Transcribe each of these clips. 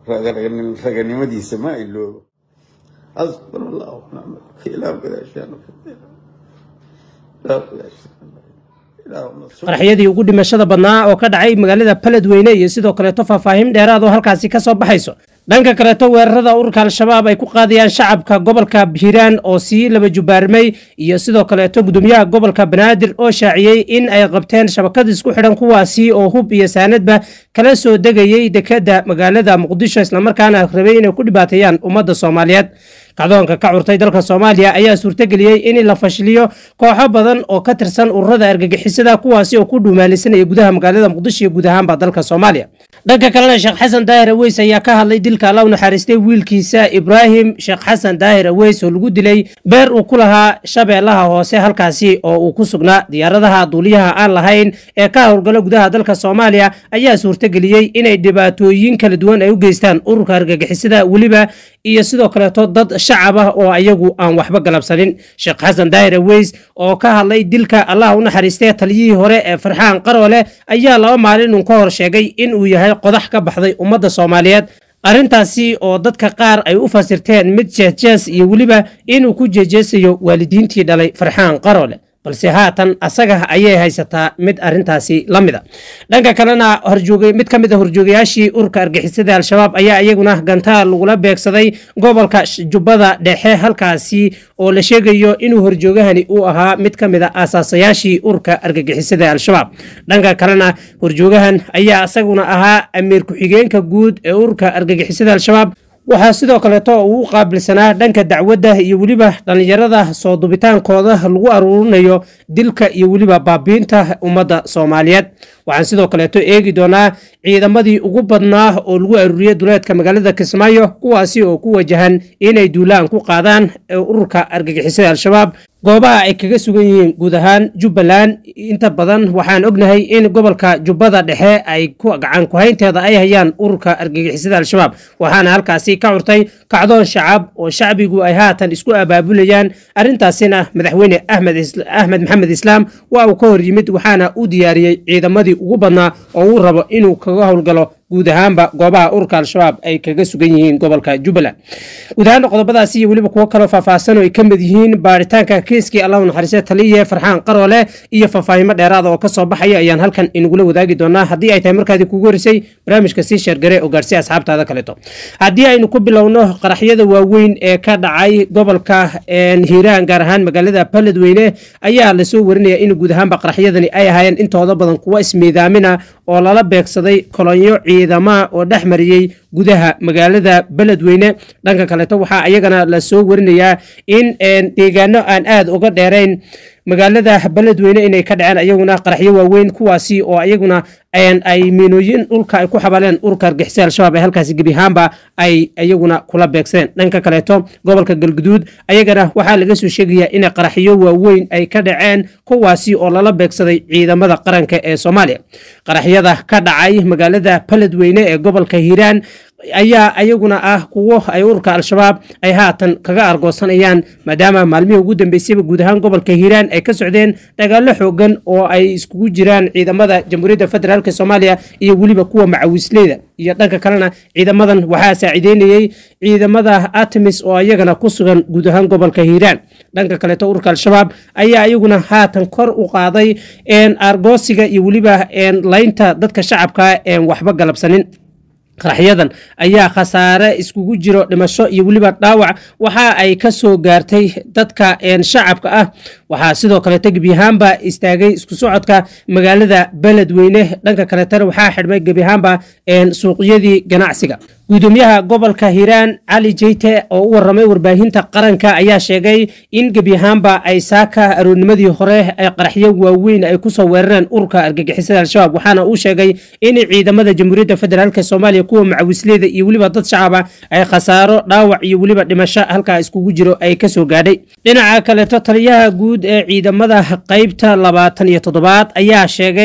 raganimadiisa ma iloobo asbar allah nicma ilaah gadaashaana ilaah gadaashaana qaraxyadii ugu dhimashada badnaa oo ka dhacay magaalada baledweyne iyo sidoo kaleeto faahfaahin dheeraad oo halkaasi ka soo baxayso dhanka kaleeto weerarada ururka al-shabaab ay ku qaadayaan shacabka gobolka hiiraan oo sii laba jubaarmay iyo sidoo kaleeto gudoomiyaha gobolka banaadir oo shaaciyey in ay qabteen shabakad isku xidhan kuwaasi oo hub iyo saanadba kala soo degayey dekada magaalada muqdisho islamarkaana rabay inay ku dhibaateeyaan ummadda soomaaliyeed kacdoonka ka curtay dalka soomaaliya ayaa suurtageliyey in la fashiliyo kooxo badan oo ka tirsan ururada argagixisada kuwaasi oo ku dhuumaalisanaya gudaha magaalada muqdisho iyo guud ahaanba dalka soomaaliya dhanka kalena sheekh xasan daahir aweys ayaa ka hadlay dilka alla u naxariistay wiilkiisa ibraahim sheekh xasan daahir aweys oo lagu dilay beer uu ku lahaa shabeellaha hoose halkaasi oo uu ku sugnaa diyaaradaha duuliyaha aan lahayn ee ka howlgalo gudaha dalka soomaaliya ayaa suurtageliyey inay dhibaatooyin kala duwan ay u geystaan ururka argagixisada weliba iyo sidoo kaleeto dad shacab ah oo ayagu aan waxba galabsanin sheekh xasan daahir aweys oo ka hadlay dilka allah u naxariistay taliyihii hore ee farxaan qaroole ayaa laba maalin uun ka hor sheegay in uu yahay qodax ka baxday ummadda soomaaliyeed arrintaasi oo dadka qaar ay u fasirteen mid jeesjees iyo weliba inuu ku jeejeesayo waalidiintii dhalay farxaan qaroole balse haatan asaga ayay haysataa mid arintaasi la mida dhanka kalena mid ka mid a horjoogayaashii ururka argixisada al-shabaab ayaa iyaguna gantaal lagula beegsaday gobolka jubbada dhexe halkaasi oo la sheegayo inuu horjoogahani uu ahaa mid ka mid a aasaasayaashii ururka argagixisada al-shabaab dhanka kalena horjoogahan ayaa isaguna ahaa amiir ku-xigeenka guud ee ururka argagixisada al-shabaab waxaa sidoo kaleeto uu u qaabilsanaa dhanka dacwadda iyo weliba dhallinyarada soo dubitaankooda lagu aruurinayo dilka iyo weliba baabiinta ummadda soomaaliyeed waxaan sidoo kaleeto eegi doonaa ciidamadii ugu badnaa oo lagu aruuriyey duleedka magaalada kismaayo kuwaasi oo ku wajahan inay duulaan ku qaadaan ururka argagixisada al-shabaab goobaha ay kaga sugan yihiin guud ahaan jubbaland inta badan waxaan ognahay in gobolka jubbada dhexe ay gacan kuhaynteeda ay hayaan ururka argagixisada al-shabaab waxaana halkaasi ka curtay kacdoon shacab oo shacbigu ay haatan isku abaabulayaan arrintaasina madaxweyne axmed maxamed islaam waa uu ka hor yimid waxaana u diyaariyey ciidamadii ugu badnaa oo uu rabo inuu kaga howlgalo guud ahaanba goobaha ururka al-shabaab ay kaga sugan yihiin gobolka jubbaland guud ahaana qodobadaasi iyo weliba kuwo kaloo faahfaahsan oo ay ka mid yihiin baaritaanka kiiskii allahu naxariiste taliye farxaan qaroole iyo faahfaahimo dheeraada oo ka soo baxaya ayaan halkan inagula wadaagi doonaa haddii ay tahay markaadii kugu horisay barnaamijka sii sheergare oo gaarsiya asxaabtaada kaleeto haddii aynu ku bilowno qaraxyada waaweyn ee ka dhacay gobolka hiiraan gaar ahaan magaalada baledweyne ayaa lasoo warinaya in guud ahaanba qaraxyadani ay ahaayeen intooda badan kuwa ismiidaamina oo lala beegsaday kolonyo ciidama oo dhex mariyey gudaha magaalada beledweyne dhanka kaleeto waxaa ayagana lasoo warinayaa in deegaano aan aada uga dheerayn magaalada beledweyne inay ka dhaceen ayaguna qaraxyo waaweyn kuwaasi oo ayaguna ay miinooyin dhulka ay ku xabaleen ururka argixisada al-shabaab ee halkaasi gebi ahaanba ay iyaguna kula beegsadeen dhanka kaleeto gobolka galguduud ayagana waxaa laga soo sheegayaa in qaraxyo waaweyn ay ka dhaceen kuwaasi oo lala beegsaday ciidamada qaranka ee soomaaliya qaraxyada ka dhacay magaalada beledweyne ee gobolka hiiraan ayaa ayaguna ah kuwo ay ururka al-shabaab ay haatan kaga argoosanayaan maadaama maalmihii ugu dambeysayba guud ahaan gobolka hiiraan ay ka socdeen dagaallo xoogan oo ay iskugu jiraan ciidamada jamhuuriyadda federaalk soomaaliya iyo weliba kuwa macawisleyda iyo dhanka kalena ciidamadan waxaa saaciideynayey ciidamada artemis oo ayagana ku sugan guud ahaan gobolka hiiraan dhanka kaleeto ururka al-shabaab ayaa ayaguna haatan kor u qaaday argoosiga iyo weliba laynta dadka shacabka waxba galabsanin qaraxyadan ayaa khasaare iskugu jiro dhimasho iyo weliba dhaawac waxa ay ka soo gaartay dadka shacabka ah waxaa sidoo kaleeto gebi ahaanba istaagay isku socodka magaalada beledweyne dhanka kaleetana waxaa xidhmay gebi ahaanba suuqyadii ganacsiga gudoomiyaha gobolka hiiraan cali jeyte oo u waramay warbaahinta qaranka ayaa sheegay in gebi ahaanba ay saaka aroornimadii hore ay qaraxyo waaweyn ay kusoo weerareen ururka argagixisada al-shabaab waxaana uu sheegay in ciidamada jamhuuriyadda federaalk soomaaliya kuwa macawisleyda iyo weliba dad shacaba ay khasaaro dhaawac iyo weliba dhimasho halkaa iskugu jiro ay kasoo gaadhay dhinaca kaleeto taliyaha guud ee ciidamada qeybta labaatan iyo toddobaad ayaa sheegay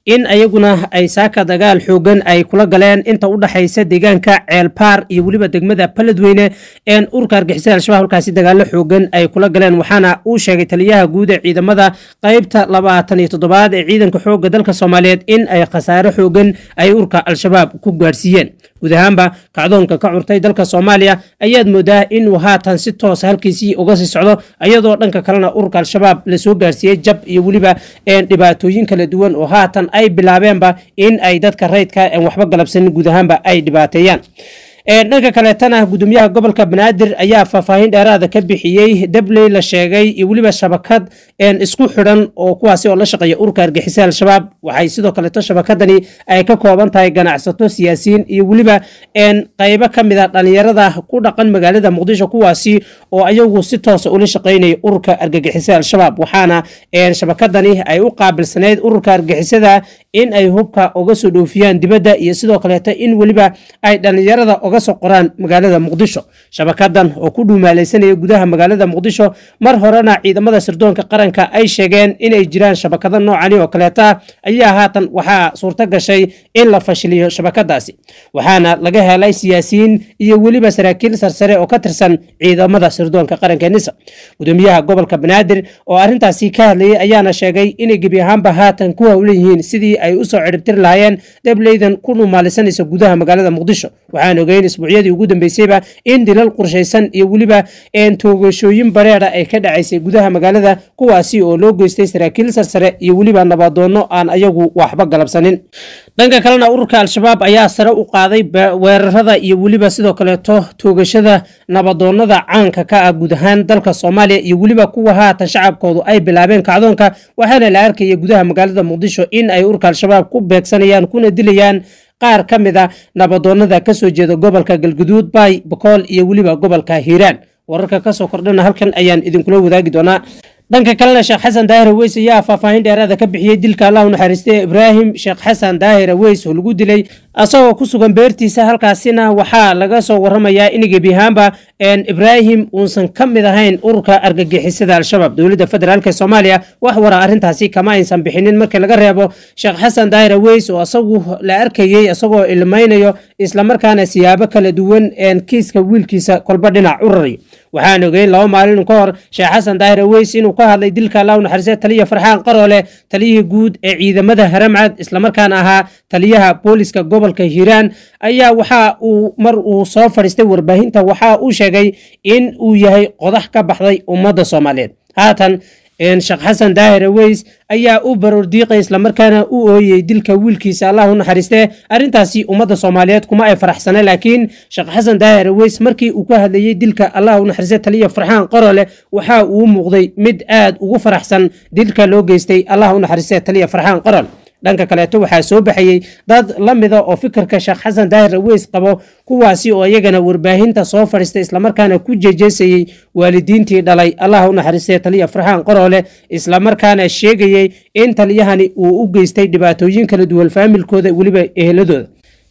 in ayaguna ay saaka dagaal xoogan ay kula galeen inta u dhaxaysa deegaanka ceelbaar iyo weliba degmada baledweyne een urka argixisada al-shabaab halkaasi dagaalo xoogan ay kula galeen waxaana uu sheegay taliyaha guud ee ciidamada qaybta labaatan iyo toddobaad ee ciidanka xoogga dalka soomaaliyeed in ay khasaare xoogan ay urka al-shabaab ku gaadhsiiyeen guud ahaanba kacdoonka ka curtay dalka soomaaliya ayaad moodaa inuu haatan si toosa halkiisii uga sii socdo iyadoo dhanka kalena ururka al-shabaab lasoo gaarsiiyey jab iyo weliba dhibaatooyin kala duwan oo haatan ay bilaabeenba in ay dadka rayidka en waxba galabsanin guud ahaanba ay dhibaateeyaan dhanka kaleetana gudoomiyaha gobolka banaadir ayaa faahfaahin dheeraada ka bixiyey dabley la sheegay iyo weliba shabakad isku xidhan oo kuwaasi oo la shaqeeya urka argixisada al-shabaab waxay sidoo kaleeto shabakadani ay ka kooban tahay ganacsato siyaasiyiin iyo weliba qaybo ka mid a dhalinyarada ku dhaqan magaalada muqdisho kuwaasi oo ayagu si toosa ula shaqeynaya ururka argagixisada al-shabaab waxaana shabakadani ay u qaabilsanayd ururka argixisada in ay hubka uga soo dhoofiyaan dibadda iyo sidoo kaleeto in weliba ay dhalinyarada uga soo qoraan magaalada muqdisho shabakadan oo ku dhuumaalaysanaya gudaha magaalada muqdisho mar horena ciidamada sirdoonka qaranka ay sheegeen inay jiraan shabakado noocani oo kaleeta ayaa haatan waxaa suurto gashay in la fashiliyo shabakadaasi waxaana laga helay siyaasiyiin iyo weliba saraakiil sarsare oo ka tirsan ciidamada sirdoonka qaranka nisa gudoomiyaha gobolka banaadir oo arrintaasi ka hadlayay ayaana sheegay inay gebi ahaanba haatan ku howlan yihiin sidii ay usoo ciribtiri lahaayeen dableydan ku dhuumaalisanaysa gudaha magaalada muqdisho waxaan ogeyn isbuucyadii ugu dambeysayba in dilal qorshaysan iyo weliba toogashooyin bareera ay ka dhacaysay gudaha magaalada kuwaasi oo loo geystay saraakiil sarsare iyo weliba nabadoono aan ayagu waxba galabsanin dhanka kalena ururka al-shabaab ayaa sare u qaaday weerarada iyo weliba sidoo kaleeto toogashada nabadoonada caanka ka ah guud ahaan dalka soomaaliya iyo weliba kuwa haatan shacabkoodu ay bilaabeen kacdoonka waxaana la arkaya gudaha magaalada muqdisho in ay ururka al-shabaab ku beegsanayaan kuna dilayaan qaar ka mid a nabadoonada ka soo jeeda gobolka galguduud baay bokool iyo weliba gobolka hiiraan wararka kasoo kordhana halkan ayaan idinkula wadaagi doonaa dhanka kalena sheekh xasan daahir aweys ayaa faahfaahin dheeraada ka bixiyey dilka allah u naxariistay ibraahim sheekh xasan daahir aweys oo lagu dilay asagoo ku sugan beertiisa halkaasina waxaa laga soo waramayaa in gebi ahaanba ibraahim uusan ka mid ahayn ururka argagixisada al-shabaab dowladda federaalk ee soomaaliya wax wara arrintaasi kama aysan bixinin markii laga reebo sheekh xasan daahir aweys oo asagu la arkayey isagoo ilmaynayo islamarkaana siyaabo kala duwan kiiska wiilkiisa kolba dhinac u raray waxaan ogeyn laba maalin ka hor sheekh xasan daahir aweys inuu ka hadlay dilka allah u naxariistay taliya farxaan qaroole taliyihii guud ee ciidamada haramcad islamarkaana ahaa taliyaha booliska gobolka hiiraan ayaa waxa uu mar uu soo fadhiistay warbaahinta waxa uu sheegay in uu yahay qodax ka baxday ummadda soomaaliyeed haatan sheekh xasan daahir aweys ayaa u baroordiiqay islamarkaana u ooyey dilka wiilkiisa allah u naxariistee arrintaasi ummadda soomaaliyeed kuma ay faraxsana laakiin sheekh xasan daahir aweys markii uu ka hadlayey dilka allah u naxariistee taliya farxaan qarole waxa uu muuqday mid aad ugu faraxsan dilka loo geystay allah u naxariistee taliya farxaan qarol dhanka kaleeto waxaa soo baxayey dad la mida oo fikirka sheekh xasan daahir aweys qabo kuwaasi oo iyagana warbaahinta soo fadhiistay islamarkaana ku jejeesayey waalidiintii dhalay allah u naxariistay taliya farxaan qaroole islamarkaana sheegayey in taliyahani uu u geystay dhibaatooyin kala duwan faamilkooda weliba eheladooda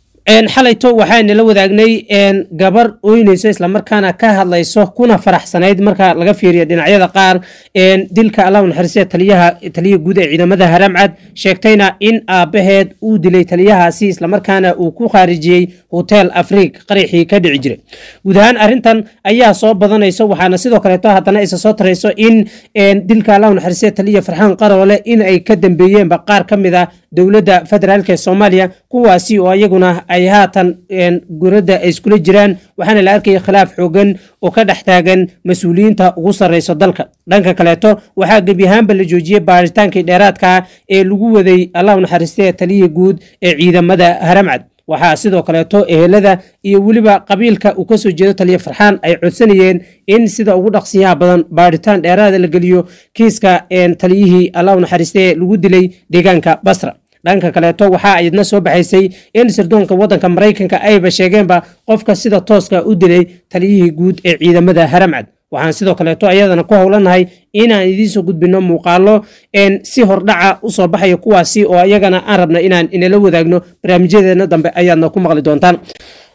xalayto waxaana la wadaagnay gabar oynayso islamarkaana ka hadlayso kuna faraxsanayd marka laga fiiriyo dhinacyada qaar dilka allah naxariistee taliyaha taliya guud ee ciidamada haramcad sheegtayna in aabaheed uu dilay taliyahaasi islamarkaana uu ku khaarijiyey hotel afriik qaraxii ka dhici jiray guud ahaan arrintan ayaa soo badanayso waxaana sidoo kaleeto haddana isa soo tarayso in dilka allah naxariistee taliya farxaan qaroole in ay ka dambeeyeenba qaar ka mid a dowladda federaalk ee soomaaliya kuwaasi oo iyaguna ay haatan guradda ay iskula jiraan waxaana la arkaya khilaaf xoogan oo ka dhex taagan mas-uuliyiinta ugu sarreyso dalka dhanka kaleeto waxaa gebi ahaanba la joojiyey baaritaankii dheeraadka ee lagu waday allah u naxariistee taliyii guud ee ciidamada haramcad waxaa sidoo kaleeto ehelada iyo weliba qabiilka uu kasoo jeedo taliya farxaan ay codsanayeen in sida ugu dhaqsiyaha badan baaritaan dheeraada la geliyo kiiska taliyihii allah u naxariistee lagu dilay deegaanka basra dhanka kaleeto waxaa ayadna soo baxaysay in sirdoonka waddanka maraykanka ayba sheegeenba qofka sida tooska u dilay taliyihii guud ee ciidamada haramcad waxaan sidoo kaleeto ayadana ku howlanahay inaan idiinsoo gudbino muuqaalo si hordhaca usoo baxaya kuwaasi oo iyagana aan rabna inaan inala wadaagno barnaamijyadeena dambe ayaadna ku maqli doontaan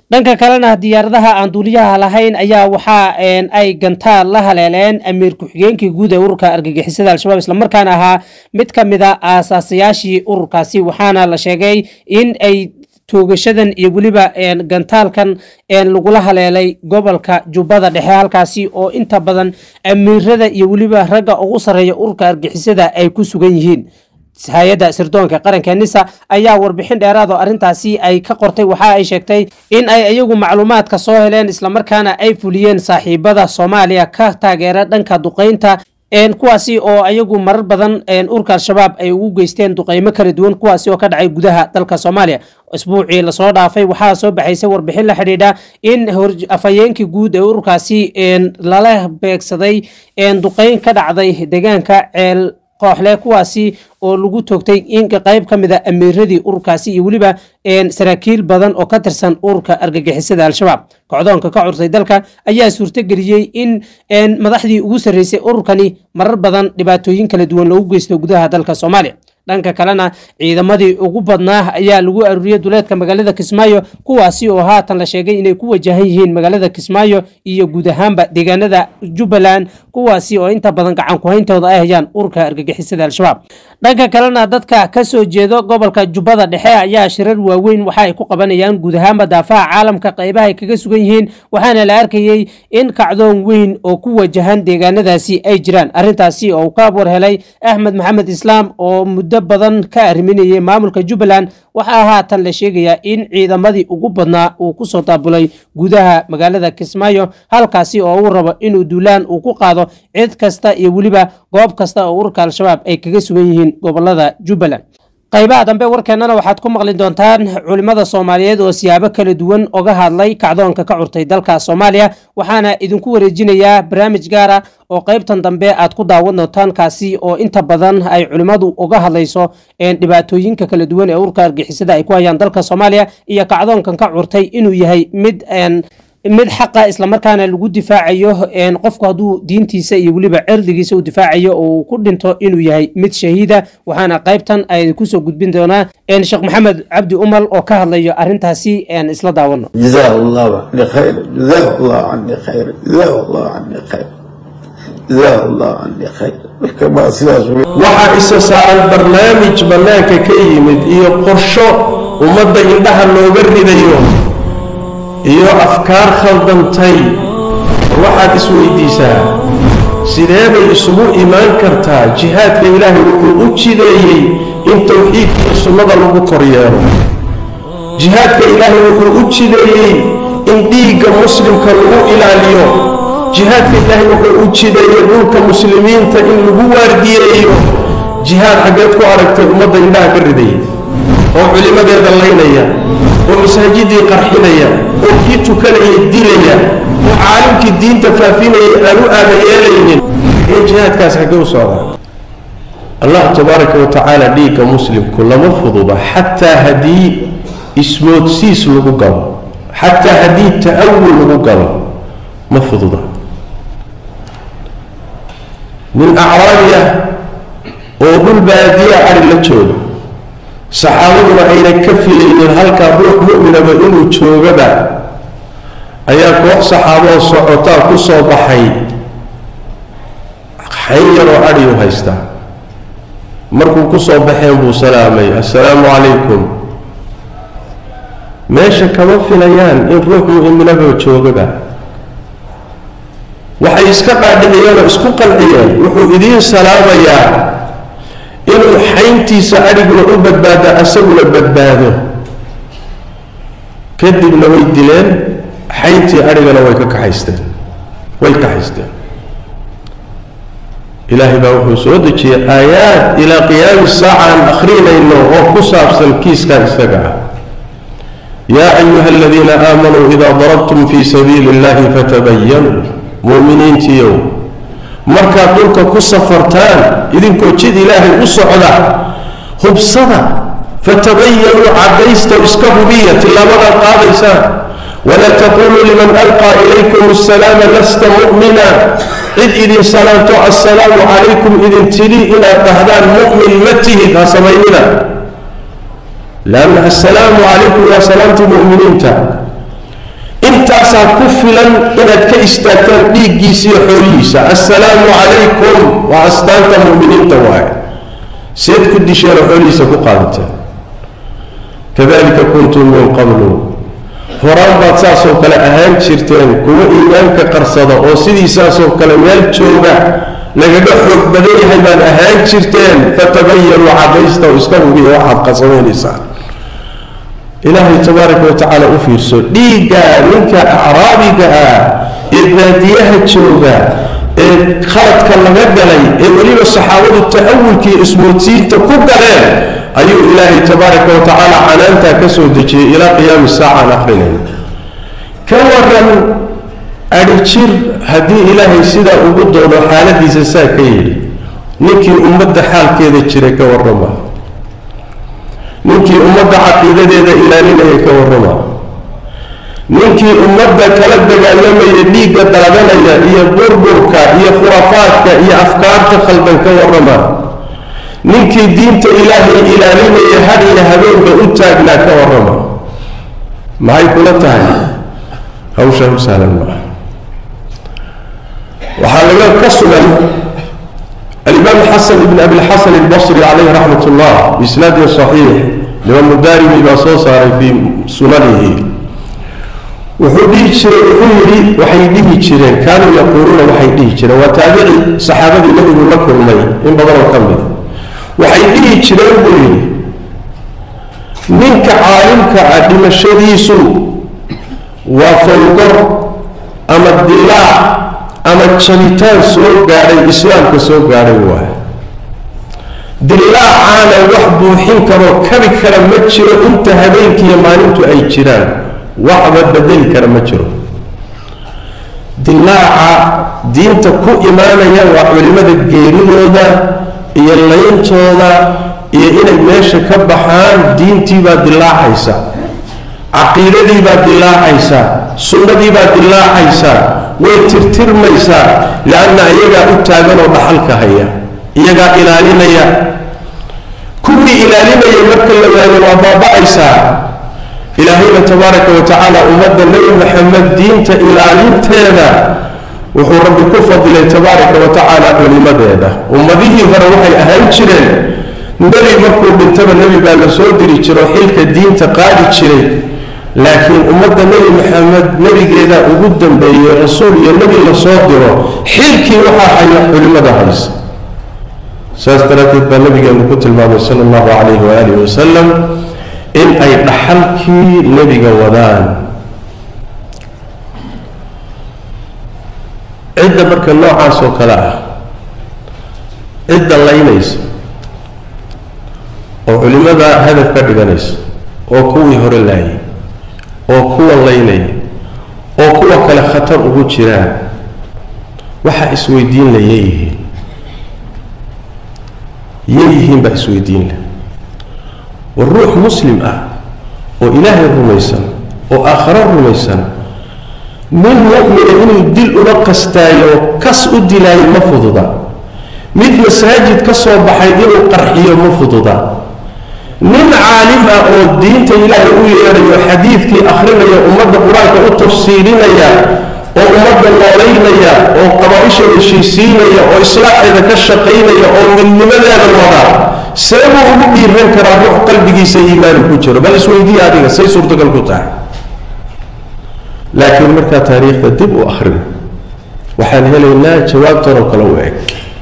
dhanka kalena diyaaradaha aan duuliyaha lahayn ayaa waxaa ay gantaal la haleeleen amiir ku-xigeenkii guud ee ururka argagixisada al-shabaab islamarkaana ahaa mid ka mid a aasaasayaashii ururkaasi waxaana la sheegay in ay toogashadan iyo weliba gantaalkan lagula haleelay gobolka jubbada dhexe halkaasi oo inta badan amiirada iyo weliba ragga ugu sarreeya ururka argixisada ay ku sugan yihiin hay-adda sirdoonka qaranka nisa ayaa warbixin dheeraad oo arrintaasi ay ka qortay waxa ay sheegtay in ay iyagu macluumaadka soo heleen islamarkaana ay fuliyeen saaxiibada soomaaliya ka taageera dhanka duqeynta kuwaasi oo ayagu marar badan urka al-shabaab ay ugu geysteen duqeymo kala duwan kuwaasi oo ka dhacay gudaha dalka soomaaliya isbuucii lasoo dhaafay waxaa soo baxaysay warbixin la xidhiidha in afhayeenkii guud ee ururkaasi lala beegsaday duqeyn ka dhacday deegaanka ceel kooxle kuwaasi oo lagu toogtay in qayb ka mid a amiiradii ururkaasi iyo weliba saraakiil badan oo ka tirsan ururka argagixisada al-shabaab kocdoonka ka cursay dalka ayaa suurtogeliyey in madaxdii ugu sarreysay ururkani marar badan dhibaatooyin kala duwan loogu geysto gudaha dalka soomaaliya dhanka kalena ciidamadii ugu badnaa ayaa lagu aruuriyey duleedka magaalada kismaayo kuwaasi oo haatan la sheegay inay ku wajahan yihiin magaalada kismaayo iyo guud ahaanba deegaanada jubbaland kuwaasi oo inta badan gacan ku-hayntooda ay hayaan ururka argagixisada al-shabaab dhanka kalena dadka ka soo jeedo gobolka jubbada dhexe ayaa shirar waaweyn waxa ay ku qabanayaan guud ahaanba daafaha caalamka qaybaha ay kaga sugan yihiin waxaana la arkayey in kacdoon weyn oo ku wajahan deegaanadaasi ay jiraan arrintaasi oo uu ka abwar helay axmed maxamed islaam oo muddo badan ka arriminayay maamulka jubbaland waxaa haatan la sheegayaa in ciidamadii ugu badnaa uu ku soo daabulay gudaha magaalada kismaayo halkaasi oo uu rabo inuu duulaan uu ku qaado cid kasta iyo weliba goob kasta oo ururka al-shabaab ay kaga sugan yihiin gobolada jubbaland qaybaha dambe warkeennana waxaad ku maqli doontaan culimmada soomaaliyeed oo siyaabo kala duwan oga hadlay kacdoonka ka curtay dalka soomaaliya waxaana idinku wareejinayaa barnaamij gaara oo qaybtan dambe aad ku daawan doontaan kaasi oo inta badan ay culimmadu uga hadlayso dhibaatooyinka kala duwan ee ururka argixisada ay ku hayaan dalka soomaaliya iyo kacdoonkan ka curtay inuu yahay mid mid xaqa islamarkaana lagu difaacayo qofku hadduu diintiisa iyo weliba cirdigiisa u difaacayo oo uu ku dhinto inuu yahay mid shahiida waxaana qaybtan ay kusoo gudbin doonaa sheekh maxamed cabdi umal oo ka hadlayo arrintaasi isla daawano جزاه الله عني خير جزاه الله عني خير جزاه الله عني خير جزاه الله عني خير كما سياس waxaa isa saaran barnaamij bannaanka ka yimid iyo qorsho ummadda indhaha looga ridayo iyo afkaar khaldantay waxaad isweydiisaa sidee bay isugu imaan kartaa jihaadka ilaahay wuxuu u jideeyey in towxiidka iyo sunnada lagu kor yeelo jihaadka ilaahay wuxuu u jideeyey in dhiigga muslimka lagu ilaaliyo jihaadka ilaahay wuxuu u jideeyey dhulka muslimiinta in lagu waardiyeeyo jihaad xaggeed ku aragtay ummadda indhaha ka ridaya oo culimmadeeda laynaya oo masaajidii qarxinaya oo kii tukanaya dilaya oo caalimkii diinta faafinaya aan u aaba yeelaynin ee jihaadkaas xaggee u socdaa allah tabaaraka wa tacaala dhiigga muslimku lama fududa xataa haddii ismoodsiis lagu galo xataa haddii ta'awul lagu galo ma fududa nin acraabi ah oo dhul baadiya cari la jooga saxaabaduna ayna ka filaynin halkaa ruux mu'minaba inuu joogaba ayaa koox saxaabo oo socotaa ku soo baxay xayn yaroo adhiyu haystaa markuu ku soo baxeen buu salaamay assalaamu calaykum meesha kama filayaan in ruux mu'minaba joogaba waxay iska qaadhiciyeen oo isku qanciyeen wuxuu idiin salaamayaa inuu xayntiisa adhiguna u badbaado asaguna badbaado kadibna way dileen xayntii adhigana way ka kaxaysteen way kaxaysteen ilaahay baa wuxuu soo dejiyey aayaad ilaa qiyaami saaca aan akhrinayno oo ku saabsan kiiskan isaga ah yaa ayuha aladiina aamanuu idaa darabtum fii sabiili illahi fatabayanuu mu'miniintiiyow markaad dhulka ku safartaan idinkoo jid ilaahay u socda hubsada fatabayanuu caddaysta iska hubiya tillaabadaad qaadaysaan walaa taquluu liman alqaa ilaykum asalaama lasta mu'mina cid idin salaamto assalaamu calaykum idin tidhi inaad dhahdaan mu'min ma tihid ha samaynina lanna assalaamu calaykum waa salaamtii mu'miniinta intaasaa ku filan inaad ka istaagtaan dhiiggiisa iyo xoolihiisa assalaamu calaykum waa astaanta mu'miniinta waaye seed ku disheen oo xoolihiisa ku qaadateen kadalika kuntum min qablu horaan baad saasoo kale ahaan jirteen kuwa iimaanka qarsada oo sidiisaasoo kale meel jooga lagaga xoog badan yahay baad ahaan jirteen fatabayanuu cadaysta oo iska hubiya waxaad qarsamaynaysaa ilaahay tabaaraka watacaala u fiirso dhiigga ninka acraabiga ah ee baadiyaha jooga ee khaladka laga galay ee weliba saxaabadu ta'awulka iyo ismoodsiinta ku galeen ayuu ilaahay tabaaraka watacaala canaantaa ka soo dejiyey ilaa qiyaami saaca aan akrinayna ka waran adhijir haddii ilaahay sidaa ugu doono xaaladiisa saa ka yidhi ninkii ummadda xaalkeeda jiray ka warrama ninkii ummadda caqiidadeeda ilaalinaya ka warrama ninkii ummadda kala dagaalamaya dhiigga daadanaya iyo burburka iyo khuraafaadka iyo afkaarta khaldan ka warrama ninkii diinta ilaahay ilaalinaya had iyo habeenba u taagnaa ka warrama maxay kula tahay hawshaa u sahlan maaha waxaa laga ka sugan alimaam xasan ibn abilxasan albasri calayhi raxmat ullah biisnaadin saxiix imaamu daarimi baa soo saaray fii sunanihi wuxuu dhihi jiray wuxuu yidhi waxay dhihi jireen kaanuu yaquuluuna waxay dhihi jireen waa taabici saxaabadii nabigu la kulmay in badanoo ka mid waxay dhihi jireen buu yidhi ninka caalimka ah dhimashadiisu waa fawgor ama dilaac ama jabitaan soo gaadhay islaamka soo gaadhay waay dilaacaana wax buuxin karoo kabi kara ma jiro inta habeenkiiyo maalintu ay jiraan waxba bedeli kara ma jiro dilaaca diinta ku imaanaya waa culimada geeridooda iyo layntooda iyo inay meesha ka baxaan diintiibaa dilaacaysa caqiidadiibaa dilaacaysa sunnadiibaa dilaacaysa way tirtirmaysaa lianna iyagaa u taagan oo dhaxalka haya iyagaa ilaalinaya kuwii ilaalinaya marka la waayo waa baaba-aysaa ilaahayna tabaaraka wa tacaala ummadda nebi maxamed diinta ilaalinteeda wuxuu rabbi ku fadilay tabaaraka wa tacaala culimadeeda ummadihii hore waxay ahaan jireen nebi markuu dhintaba nebi baa la soo diri jiro xilka diinta qaadi jiray laakiin ummadda nebi maxamed nebigeeda ugu dambeeyey rasuul iyo nebi la soo diro xilkii waxaa haya culimada haysa saas daraaddeed baa nabigeenu ku tilmaamay sala allahu calayhi waaalih wasalam in ay dhaxalkii nebiga wadaan cidda marka noocaas oo kale ah cidda laynaysa oo culimada hadaf ka dhiganaysa oo kuwii hore laayay oo kuwa laynaya oo kuwa kale khatar ugu jiraan waxaa isweydiin la yeeyihiin yeeyihiin baa isweydiin leh war ruux muslim ah oo ilaahay rumaysan oo aakharo rumaysan nin mu'mina inuu dil ula qastaayo kas u dilaayo ma fududa mid masaajid ka soo baxay inuu qarxiyo ma fududa nin caalim ah oo diinta ilaahay u yeedhayo xadiidkii akhrinaya ummadda qur-aanka u tafsiirinaya oo ummadda noolaynaya oo qabaaisha heshiisiinaya oo islaaxeeda ka shaqaynaya oo midnimadeeda wada see buu ugu dhiiran karaa ruux qalbigiisa iimaani ku jiro bal isweydiiya adiga say suurtagal ku tahay laakiin markaa taariikhda dib u akhrino waxaan helaynaa jawaabtan oo kale u eg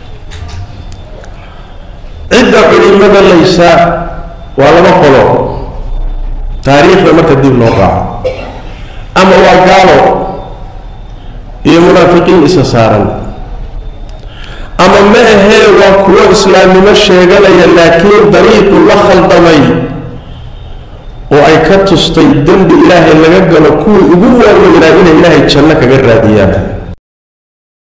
cidda culimada laysa waa laba qolo taariikhda marka dib loo raaco ama waa gaalo iyo munaafiqiin isa saaran ama ma ahee waa kuwo islaamnimo sheeganaya laakiin dariiqu la khaldamay oo ay ka tustay dembi ilaahay laga galo kuwii ugu waaweynaa inay ilaahay janno kaga raadiyaan